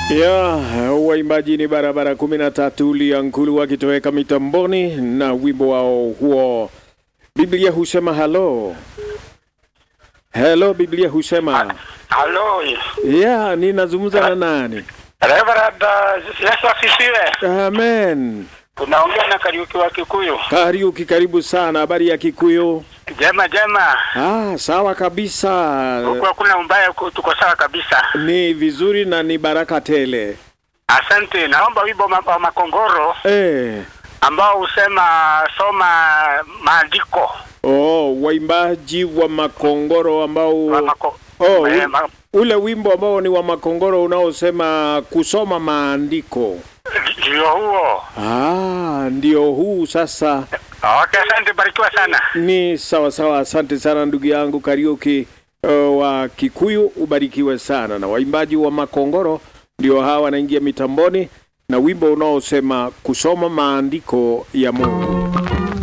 ya waimbaji ni barabara kumi na tatu Liankulu wakitoweka mitamboni na wimbo wao huo. Biblia husema halo helo, Biblia husema Halo, ya, ninazungumza na nani? Reverend uh, Yesu asifiwe. Amen. Unaongea na Kariuki wa Kikuyu. Kariuki, karibu sana. Habari ya Kikuyu? Jema jema, Ah, sawa kabisa, huku hakuna umbaya, huku tuko sawa kabisa. ni vizuri na ni baraka tele. Asante. Naomba wimbo ma- wa Makongoro Eh, ambao husema soma maandiko oh, waimbaji wa makongoro ambao wa mako, oh, eh, u- ma, ule wimbo ambao ni wa makongoro unaosema kusoma maandiko. ndio huo. Ah, ndio huu sasa. Okay, asante, barikiwa sana. Ni sawa sawa, asante sana ndugu yangu Kariuki uh, wa Kikuyu, ubarikiwe sana. Na waimbaji wa makongoro ndio hawa wanaingia mitamboni na wimbo unaosema kusoma maandiko ya Mungu.